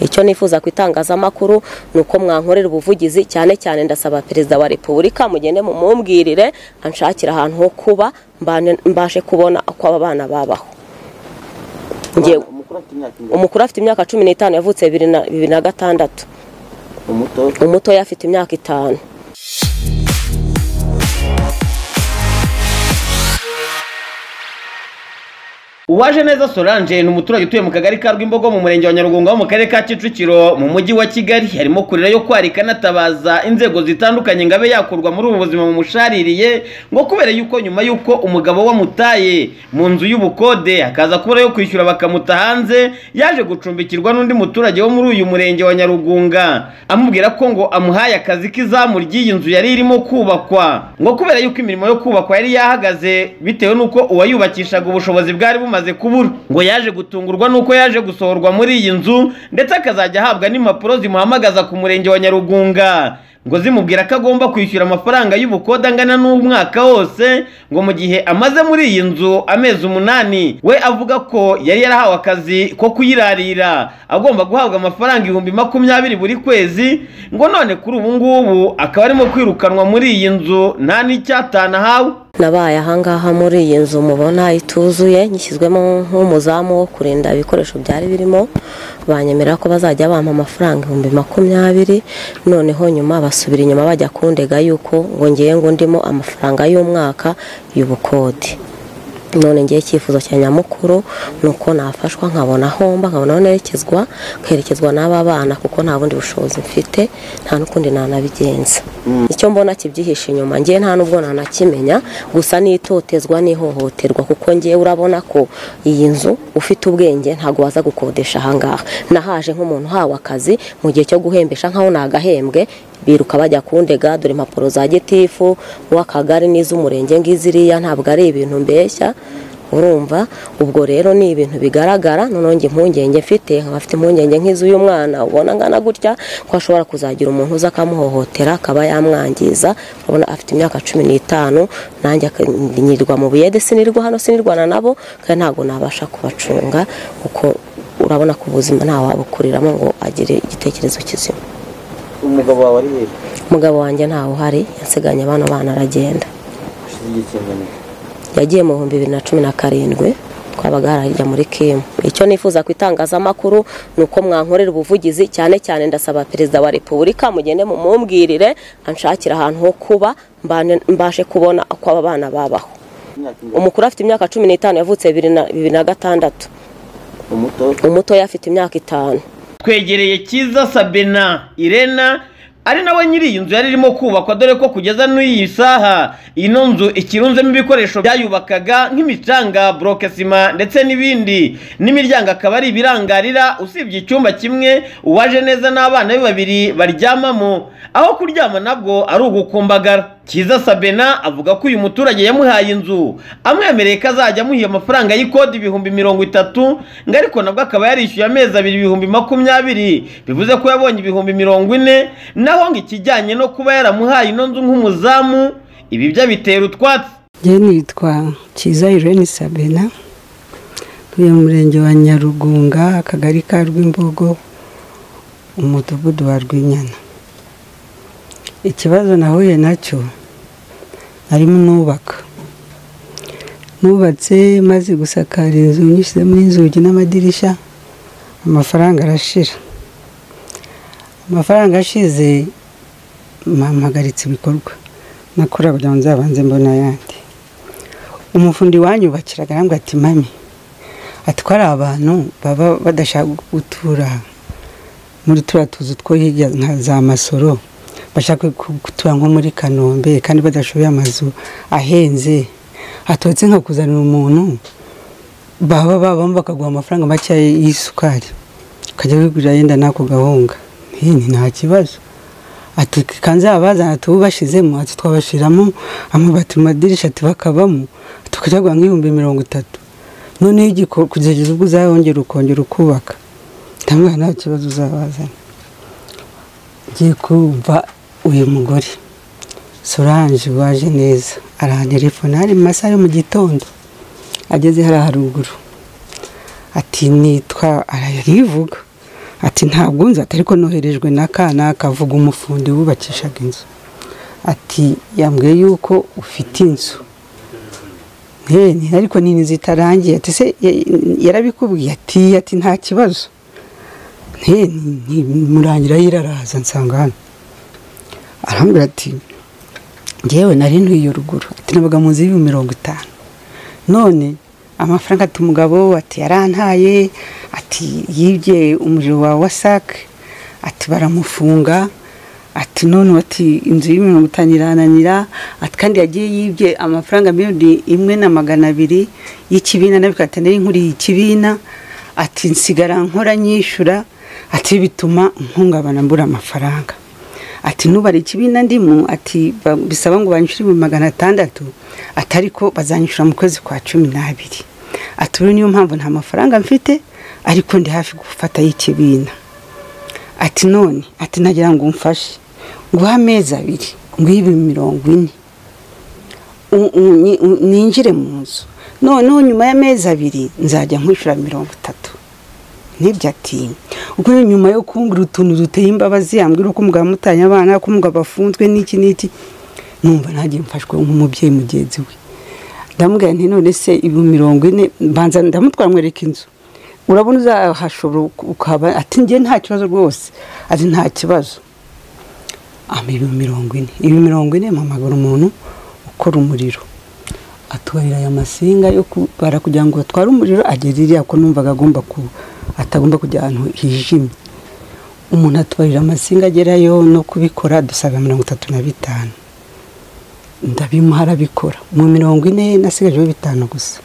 icyo nifuza ku itangazamakuru ni uko mwankorera ubuvugizi cyane cyane ndasaba perezida wa repubulika mugende mumumbwirire anshakira ahantu ho kuba mbane- mbashe kubona uko aba bana babaho Ngewe- umukuru afite imyaka ingana umukuru afite imyaka cumi n'itanu yavutse bibiri na- bibiri na gatandatu umuto umutoya afite imyaka itanu uwaje neza solange ni umuturage utuye mu kagari ka rwimbogo mu murenge wa nyarugunga ho mu karere ka kicukiro mu mujyi wa kigali harimo kurira yo kwarika anatabaza inzego zitandukanye ngo abe yakurwa muri ubu buzima bumushariye ngo kubera yuko nyuma y'uko umugabo wamutaye mu nzu y'ubukode akaza kubura yo kwishyura bakamuta hanze yaje gucumbikirwa n'undi muturage wo muri uyu murenge wa nyarugunga amubwira ko ngo amuhaye akazi k'izamu ry'iyi nzu yari irimo kubakwa ngo kubera yuko imirimo yo kubakwa yari yahagaze bitewe n'uko uwayubakishaga ubushobozi bwari bumaze kubura ngo yaje gutungurwa n'uko yaje gusohorwa muri iyi nzu ndetse akazajya ahabwa n'impapuro zimuhamagaza ku murenge wa nyarugunga ngo zimubwira ko agomba kwishyura amafaranga y'ubukode angana n'umwaka wose ngo mu gihe amaze muri iyi nzu amezi umunani we avuga ko yari yarahawe akazi ko kuyirarira agomba guhabwa amafaranga ibihumbi makumyabiri buri kwezi ngo none kuri ubu ngubu akaba arimo kwirukanwa muri iyi nzu nta n'icyatanu ahawe nabaye ahangaha muri iyi nzu mubona ituzuye ngishyizwemo nk'umuzamu wo kurinda ibikoresho byari birimo banyemera ko bazajya bampa amafaranga ibihumbi makumyabiri noneho nyuma basubira inyuma bajya kundega yuko ngo ngiye ngo ndimo amafaranga y'umwaka y'ubukode none ngiye icyifuzo cya nyamukuru ni uko nafashwa nkabona homba nkabona aho nerekezwa nkerekezwa n'aba bana kuko nta bundi bushobozi mfite nta n'ukundi nanabigenza icyo mbona kibyihishe inyuma ngiye nta n'ubwo nanakimenya gusa n'itotezwa n'ihohoterwa kuko ngiye urabona ko iyi nzu ufite ubwenge ntabwo waza gukodesha ahangaha nahaje nk'umuntu uhawe akazi mu gihe cyo guhembesha nkaho nagahembwe biruka bajya kundega dore impapuro za gitifu uw'akagari n'iz'umurenge ngiziriya ntabwo ari ibintu mbeshya urumva ubwo rero ni ibintu bigaragara noneho njye impungenge mfite nkaba mfite impungenge nk'iz'uyu mwana ubona angana gutya ko ashobora kuzagira umuntu uza akamuhohotera akaba yamwangiza urabona afite imyaka cumi n'itanu nanjye akanyirirwa mu buyede sinirwa hano sinirwana nabo kandi ntabwo nabasha kubacunga kuko urabona ko ubuzima ntawabukuriramo ngo agire igitekerezo kizima umugabo wawe ari hehe umugabo wanjye ntawe uhari yasiganye abana bana aragenda hashize igihe kingana iki? yagiye mu bihumbi bibiri na cumi na karindwi twabaga harajya muri kimu icyo nifuza ku itangazamakuru ni uko mwankorera ubuvugizi cyane cyane ndasaba perezida wa repubulika mugende mumumbwirire anshakira ahantu ho kuba mbane- mbashe kubona uko aba bana babaho imyaka ingana umukuru afite imyaka cumi n'itanu yavutse bibiri na- bibiri na gatandatu umuto umutoya afite imyaka itanu twegereye cyiza sabina irena ari nawe nyiri iyi nzu yari irimo kubakwa dore ko kugeza n'iyi saha ino nzu ikirunzemo ibikoresho byayubakaga nk'imicanga burokesima ndetse n'ibindi n'imiryango akaba ari ibirangarira usibye icyumba kimwe uwaje neza n'abana be babiri baryamamo aho kuryama nabwo ari ugukumbagara Kiza Sabena avuga ko uyu muturage yamuhaye inzu amwemereye ko azajya amuha amafaranga y'ikodi ibihumbi mirongo itatu ngo ariko nabwo akaba yarishyuye amezi abiri ibihumbi makumyabiri bivuze ko yabonye ibihumbi mirongo ine naho ngo ikijyanye no kuba yaramuhaye ino nzu nk'umuzamu ibi byo abitera utwatsi njye nitwa Kiza Irene Sabena ntuye mu murenge wa Nyarugunga akagari ka Rwimbogo umudugudu wa Rwinyana ikibazo nahuye nacyo arimo nubaka nubatse maze gusakara inzu nyishyizemo inzugi n'amadirishya amafaranga arashira amafaranga ashize mpahagaritse ibikorwa nakora kugira ngo nzabanze mbona ayandi umufundi wanyubakira arambwira ati mami ati ko ari abantu baba badashaka gutura muri turiya tuzu two hirya nka za masoro bashaka ku- gutura nko muri kanombe kandi badashoboye amazu ahenze haturutse nka kuzanira umuntu baba babamo bakaguha amafaranga make y'isukari ukajya wigurira yenda n'ako gahunga ntini nta kibazo ati kanze abazana tububashizemo ati twabashiramo amabati mu madirishya ati bakabamo tukajya guha nk'ibihumbi mirongo itatu noneho igiko- kugeza ubwo uzahongera ukongera ukubaka ndamwira nta kibazo uzabazana ngiye kumva uyu mugore solange waje neza arantelefona hari mu masaha yo mu gitondo ageze hariya haruguru ati nitwa ararivuga ati ntabwo nzi ati ariko noherejwe n'akana akavuga umufundi wubakishaga inzu ati yambwiye yuko ufite inzu Nteni, ariko ni inzu itarangiye ati se ya- yarabikubwiye ati ati nta kibazo nteni murangira yiraraza nsanga hano arambwira ati ngewe nari ntuye ruguru ati nabaga mu nzu y'ibihumbi mirongo itanu none amafaranga ati umugabo ati yarantaye ati yibye umuriro wa wasak ati baramufunga ati none ati inzu y'ibihumbi mirongo itanu irananira ati kandi yagiye yibye amafaranga miliyoni imwe na magana abiri y'ikibina nawe ati nari nkuriye ikibina ati nsigara nkora nyishyura ati bituma nkungabana mbura amafaranga ati nubara ikibina ndimo ati ba- bisaba ngo banyishyure ibihumbi magana atandatu ati ariko bazanyishyura mu kwezi kwa cumi n'abiri ati ubu niyo mpamvu nta mafaranga mfite ariko ndi hafi gufatayo ikibina ati none ati nagira ngo umfashe nguhe amezi abiri nguhe ibihumbi mirongo ine u- u- ni- u- ninjire mu nzu noneho nyuma y'amezi abiri nzajya nkwishyura mirongo itatu n'ibyo ati ubwo rero nyuma yo kumbwira utuntu duteye imbabazi yambwira uko umugabo amutanye abana ko umugabo afunzwe n'iki n'iki numva nanjye mfashwe nk'umubyeyi mugenzi we ndamubwira nti none se ibihumbi mirongo ine mbanza ndamutwara mwereka inzu urabona uzahashobora ukaba ati njye nta kibazo rwose ati nta kibazo ama ibihumbi mirongo ine ibihumbi mirongo ine mpamagara umuntu ukora umuriro atubarira aya masinga yo kubara kugira ngo batware umuriro agera iriya ko numvaga agomba ku atagomba kujya ahantu hijimye umuntu atubarira amasinga agerayo no kubikora dusabwa mirongo itatu na bitanu ndabimuha arabikora mu mirongo ine nasigajeho bitanu gusa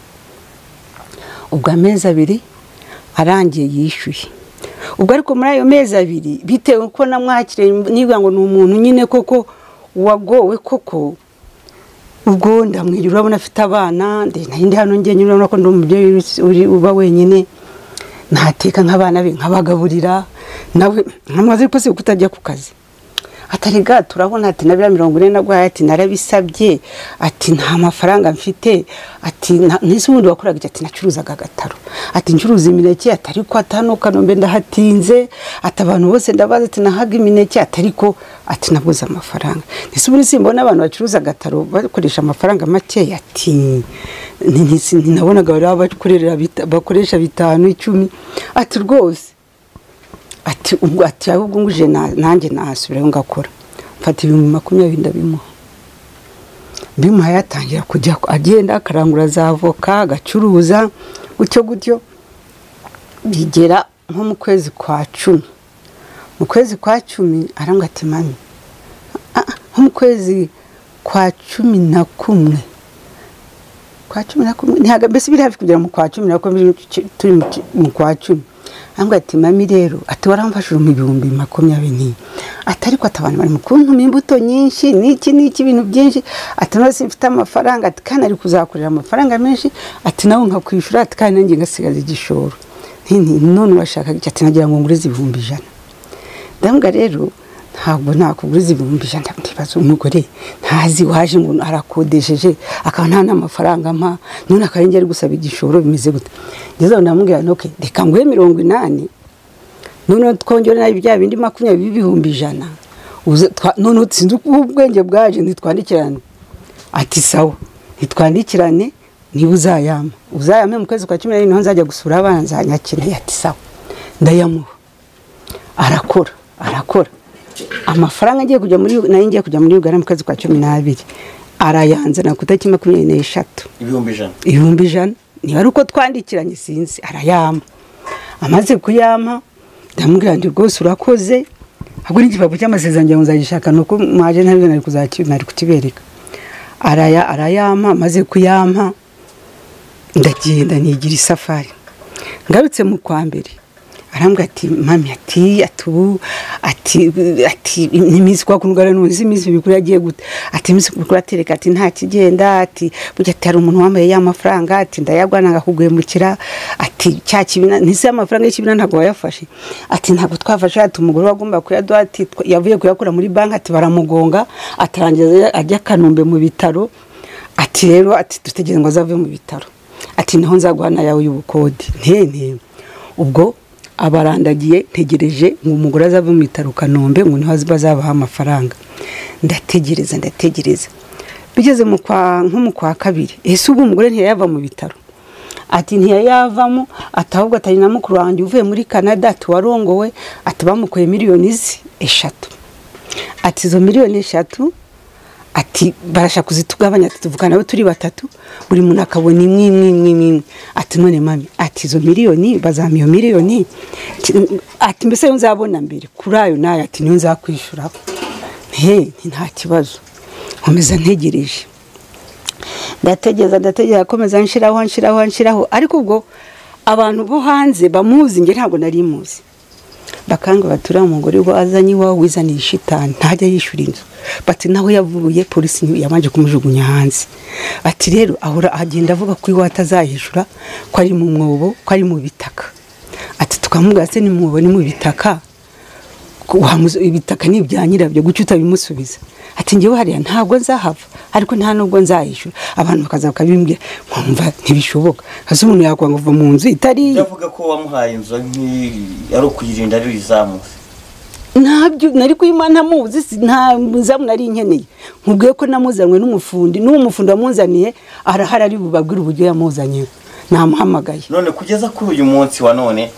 ubwo amezi abiri arangiye yishyuye ubwo ariko muri ayo mezi abiri bitewe ko namwakiriye niba ngo ni umuntu nyine koko wagowe koko ubwo ndamwira urabona afite abana nde- nari ndi hano njyenyine urabona ko ndi umubyeyi uri- uri- uba wenyine ntateka nk'abana be nkabagaburira nawe nkamubaza ariko se kuko utajya ku kazi atari ga turabona ati na biriya mirongo ine naguhaye ati narabisabye ati nta mafaranga mfite ati "Na- nese ubundi wakoraga iki?" ati nacuruzaga agataro ati ncuruza imineke atari ko atanu kanombe ndahatinze ati abantu bose ndabaza ati nahaga imineke atari ko ati nabuze amafaranga nese ubundi simbona abantu bacuruza agataro bakoresha amafaranga makeya ati "Ni- ni- si- nabonaga bari bakorera bita- bakoresha bitanu icumi ati rwose ati ubwo ati ahubwo nguje na- nanjye nahasubirayo ngakora mfata ibihumbi makumyabiri ndabimuha bimuhaye atangira kujya agenda akarangura za avoka agacuruza gutyo gutyo bigera nko mu kwezi kwa cumi mu kwezi kwa cumi arambwa ati mami "Ah, ah, nko mu kwezi kwa cumi na kumwe kwa cumi na kumwe ntabwo mbese biri hafi kugera mu kwa cumi na kumwe ci- turi mu ci- mu kwa cumi ahubwo ati mami rero ati waramfashije mu bihumbi makumyabiri n'iyi ati ariko ati abantu bari mu kuntuma imbuto nyinshi n'iki n'iki ibintu byinshi ati nose mfite amafaranga ati kandi ari kuzakorera amafaranga menshi ati nawe nkakwishyura ati kandi nanjye ngasigaza igishoro Nti- nti, none urashaka iki ati nagira ngo ngurize ibihumbi ijana ndambwa rero ntabwo nakuguriza ibihumbi ijana ndibaza umugore ntazi waje ngo arakodesheje akaba nta n'amafaranga ampa none akaba ari gusaba igishoro bimeze gute ngeze aho ndamubwira nti "Okay, reka nguhe mirongo inani noneho twongere nabi bya bindi makumyabiri b'ibihumbi ijana Uze- twa- noneho sinzi uko ubwenge bwaje ntitwandikirane ati sawa ntitwandikirane niba uzayama uzayame mu kwezi kwa cumi n'abiri niho nzajya gusura abana nzanyakeneye ati sawa ndayamuha arakora arakora amafaranga agiye kujya muri nayo ngiye kujya muri uganda mu kwezi kwa cumi n'abiri arayanzana ku itariki makumyabiri n'eshatu ibihumbi ijana ibihumbi ijana niba ari uko twandikiranye sinzi arayama amaze kuyama ndamubwira nti rwose urakoze ahubwo n'igipapuro cy'amasezerano ngira ngo nzagishaka ni uko mwaje ntabwo nari kuzaki- nari kukibereka araya arayama amaze kuyama ndagenda nigira isafari ngarutse mu kwa mbere arambwira ati mami ati ati ubu ati ati n'iminsi kwa kunugara nunzi iminsi mikuru yagiye gute ati iminsi mikuru atereka ati nta kigenda ati burya ati hari umuntu wambaye ya mafaranga ati ndayagwana ngakugwemukira ati cya kibina ntise amafaranga y'ikibina ntabwo wayafashe ati ntabwo twafashe ati umugore wagomba kuyaduha ati twa- yavuye kuyakura muri banki ati baramugonga atarangiza ajya kanombe mu bitaro ati rero ati dutegereje ngo azave mu bitaro ati niho nzaguha na yawe y'ubukode ntene ubwo abarandagiye ntegereje ngo umugore azava mu bitaro kanombe ngo niho bazabaha amafaranga ndategereza ndategereza bigeze mu kwa nko mu kwa kabiri ese ubu umugore ntiyayava mu bitaro ati ntiyayavamo ati ahubwo atari na mukuru wanjye uvuye muri canada ati warongowe ati bamukuye miliyoni ze eshatu ati izo miliyoni eshatu ati barashaka kuzitugabanya ati tuvuga nawe turi batatu buri muntu akabona imwe imwe imwe imwe imwe ati none mami ati izo miliyoni bazampa iyo miliyoni Ti- ati mbese yo nzabona mbere kuri ayo nayo ati niyo nzakwishyuraho he nti nta kibazo nkomeza ntegereje ndategereza ndategereza akomeza nshiraho nshiraho nshiraho ariko ubwo abantu bo hanze bamuzi nge ntabwo nari muzi bakanga batura umugore we azanye iwawe wizaniye ishitani ntajya yishyura inzu bati nawe yavuye polisi ni- yabanje kumujugunya hanze ati rero ahora agenda avuga ko iwe atazayishyura ko ari mu mwobo ko ari mu bitaka ati tukamugaza se ni mu mwobo ni mu bitaka wamuze ibitaka ni ibya nyirabyo gucyo utabimusubiza ati ngewe hariya ntabwo nzahava ariko nta nubwo nzayishyura abantu bakaza bakabimbwira nkumva ntibishoboka hasi umuntu yakwa ngo uva mu nzu itari iye ndavuga ko wamuhaye inzu nk'iyi ari ukuyirinda ari uyizamutse ntabyo nari kuyima ntamuzi si- nta muzamu nari nkeneye nkubwiye ko namuzanywe n'umufundi n'uwo mufundi wamuzaniye arahari ari bubabwire uburyo yamuzaniye namuhamagaye none kugeza kuri uyu munsi wa none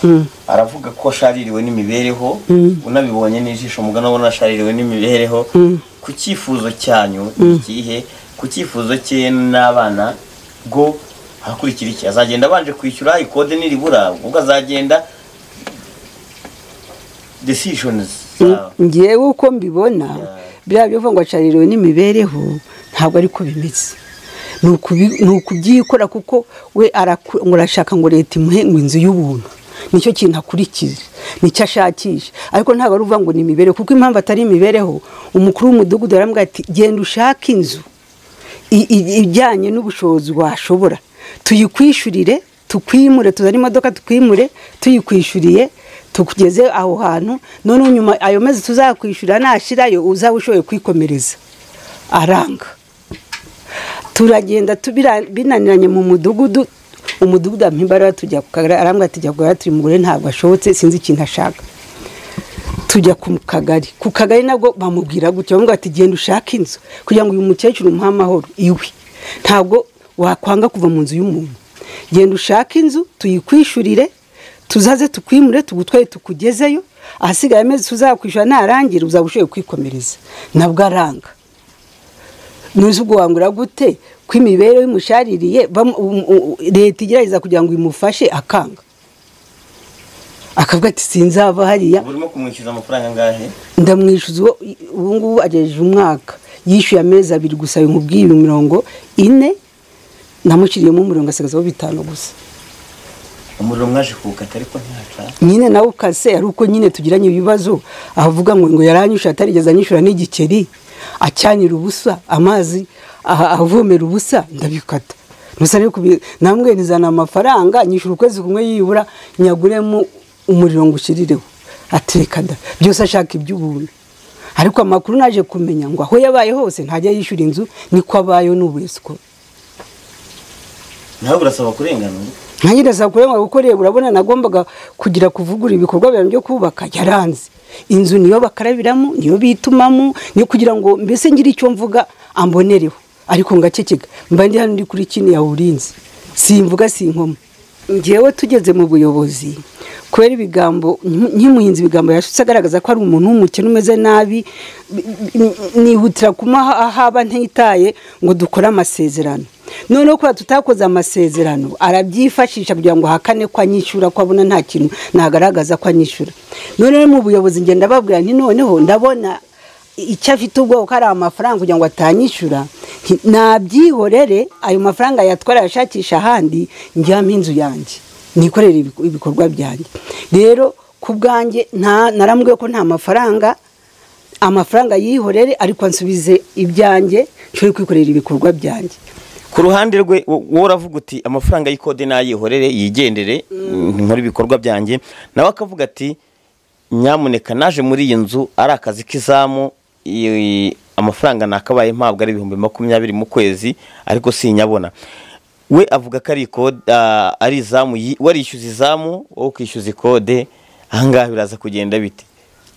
aravuga ko ashaririwe n'imibereho unabibonye n'ijisho mugana ubona ashaririwe n'imibereho ku cyifuzo cyanyu ikihe ku cyifuzo cye n'abana bwo hakurikira iki azagenda abanje kwishyura ikode niribura ubwo azagenda decisions zawe ngewe uko mbibona Yeah. biriya bivuga ngo acaririwe n'imibereho ntabwo ariko bimeze ni ukubi- ni ukubyikora kuko we araku- ngo arashaka ngo leta imuhe ngo inzu y'ubuntu nicyo kintu akurikiza nicyo ashakisha ariko ntabwo ari uvuga ngo ni imibereho kuko impamvu atari imibereho umukuru w'umudugudu yaramubwira ati genda ushake inzu i- i- ijyanye n'ubushobozi washobora tuyikwishyurire tukwimure tuzane imodoka tukwimure tuyikwishyuriye tukugeze aho hantu noneho nyuma ayo mezi tuzakwishyura nashirayo uzaba ushoboye kwikomereza aranga turagenda tubira- binaniranye mu mudugudu umudugudu ampa imbaraga tujya ku kagari arambwira ati jya ku kagari turi mugore ntabwo ashobotse sinzi ikintu ashaka tujya ku kagari ku kagari nabwo bamubwira gutya bamubwira ati genda ushake inzu kugira ngo uyu mukecuru umuhe amahoro iwe ntabwo wakwanga kuva mu nzu y'umuntu genda ushake inzu tuyikwishyurire tuzaze tukwimure tugutwaye tukugezeyo ahasigaye amezi tuzakwishyura narangira uzaba ushoboye kwikomereza nabwo aranga ntuzi ubwo wangura gute ko imibereho imushaririye bamu- um- u- leta igerageza kugira ngo imufashe akanga akavuga ati sinzava hariya ubu urimo kumwishyuza amafaranga angahe ndamwishyuza uwo- ubu ngubu agejeje umwaka yishyuye amezi abiri gusa nkubwiye mirongo ine namushyiriyemo umurongo asigazaho bitanu gusa umuriro mwaje kuwukata ariko ntaca nyine nawe ukase ari uko nyine tugiranye ibibazo avuga ngo ngo yaranyishyura atarigeze anyishyura n'igikeri acyanira ubusa amazi aha- avomera ubusa ndabikata ntusa rero kubi- namwe nizana amafaranga nyishyura ukwezi kumwe yibura nyaguremo umuriro ngo ushyirireho ateka da byose ashaka iby'ubuntu ariko amakuru naje kumenya ngo aho yabaye hose ntajya yishyura inzu niko abayeho n'ubesiko nawe urasaba kurenganura nkangereza kurenga gukorera urabona nagombaga kugira kuvugura ibikorwa byanjye byo kubaka yaranze inzu niyo bakarabiramo niyo bitumamo niyo kugira ngo mbese ngire icyo mvuga ambonereho ariko ngakekeka mba ndi hano ndi kuri kino yawurinze simvuga sinkoma ngewe tugeze mu buyobozi kubera ibigambo nk- nkimuhinzi ibigambo yashutse agaragaza ko ari umuntu w'umukene umeze nabi bi- bi- nihutira kumuha ahaba ntitaye ngo dukore amasezerano noneho kubera tutakoze amasezerano arabyifashisha kugira ngo ahakane ko anyishyura ko abona nta kintu nagaragaza ko anyishyura noneho mu buyobozi ngenda babwira nti noneho ndabona icyo afite ubwoko ko ari amafaranga kugira ngo atanyishyura nti- nabyihorere ayo mafaranga yatwara ayashakisha ahandi njyamo inzu yanjye nikorere ibiku- ibikorwa byanjye rero ku bwanjye nta- narambwiye ko nta mafaranga amafaranga yihorere ariko ansubize ibyanjye nshobore kwikorera ibikorwa byanjye ku ruhande rwe wo- wowe uravuga uti amafaranga y'ikode n'ayihorere yigendere nkora ibikorwa byanjye nawe akavuga ati nyamuneka naje muri iyi nzu ari akazi k'izamu i- amafaranga nakabaye mpabwa ari ibihumbi makumyabiri mu kwezi ariko sinyabona we avuga ko ari ikode ah, ari izamu yi- we arishyuza izamu wowe ukishyuza ikode ahangaha biraza kugenda bite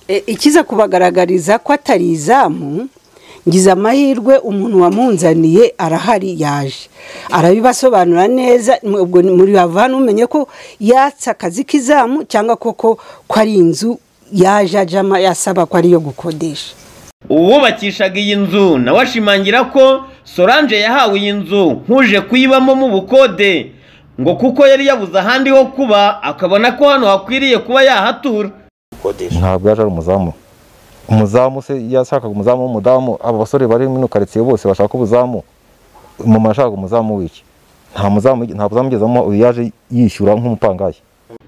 E, ikiza kubagaragariza ko atari izamu ngize amahirwe umuntu wamunzaniye arahari yaje arabibasobanura neza mwe- ubwo ni- muri bavana umenye ko yatse akazi k'izamu cyangwa koko ko ari inzu yaje ajama yasaba ko ariyo gukodesha uwubakishaga iyi nzu nawe ashimangira ko solange yahawe iyi nzu nk'uje kuyibamo mu bukode ngo kuko yari yabuze ahandi ho kuba akabona ko hano hakwiriye kuba yahatura gukodesha ntabwo yaje ari umuzamu umuzamu se yashakaga umuzamu w'umudamu aba basore bari muri karitsiye bose bashaka ubuzamu mama yashakaga umuzamu w'iki nta muzamu nta buzamu ugezemo uyu yaje yishyura nk'umupangayi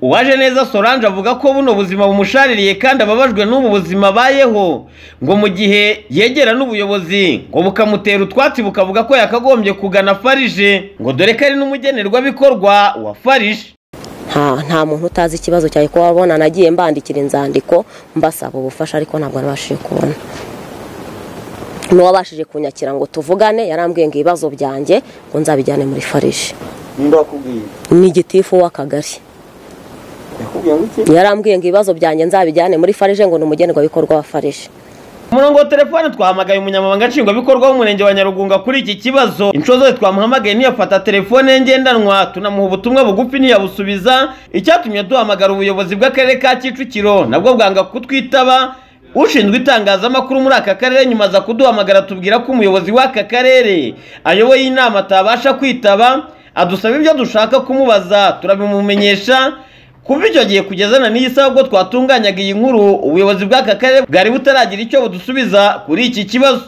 uwaje neza solange avuga ko buno buzima bumushaririye kandi ababajwe n'ubu buzima abayeho ngo mu gihe yegera n'ubuyobozi ngo bukamutera utwatsi bukavuga ko yakagombye kugana farije ngo dore ko ari n'umugenerwabikorwa wa farije nta nta muntu utazi ikibazo cyawe kuba wabona nagiye mbandikira inzandiko mbasaba ubufasha ariko ntabwo nabashije kubona n'uwabashije kunyakira ngo tuvugane yarambwiye ngo ibibazo byanjye ngo nzabijyane muri farije ninde wakubwiye ni igitifu w'akagari yakubwiye ngo iki yarambwiye ngo ibibazo byanjye nzabijyane muri farije ngo ni umugenerwabikorwa wa farije umurongo wa telefone twahamagaye umunyamabanga nshingwabikorwa w'umurenge wa nyarugunga kuri iki kibazo inshuro zose twamuhamagaye ntiyafata telefone ye ngendanwa tunamuha ubutumwa bugufi ntiyabusubiza icyatumye duhamagara ubuyobozi bw'akarere ka kicukiro nabwo bwanga kutwitaba ushinzwe itangazamakuru muri aka karere nyuma aza kuduhamagara tubwira ko umuyobozi w'aka karere ayoboye inama atabasha kwitaba adusaba ibyo dushaka kumubaza turabimumenyesha kuva icyo gihe kugezana n'iyi saha ubwo twatunganyaga iyi nkuru ubuyobozi bw'aka karere bwari butaragira icyo budusubiza kuri iki kibazo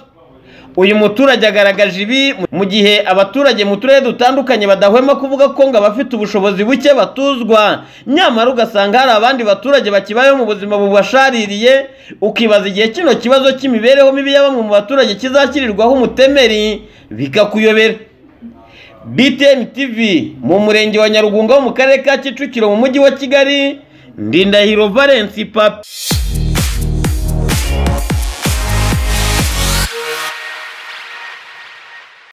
uyu muturage agaragaje ibi mu gihe abaturage mu turere dutandukanye badahwema kuvuga ko ngo abafite ubushobozi buke batuzwa nyamara ugasanga hari abandi baturage bakibayeho mu buzima bubashaririye ukibaza igihe kino kibazo cy'imibereho mibi ya bamwe mu baturage kizakirirwaho umutemeri bikakuyobera BTN TV mu murenge wa Nyarugunga wo mu karere ka Kicukiro mu mujyi wa Kigali Ndindahiro Valence Papi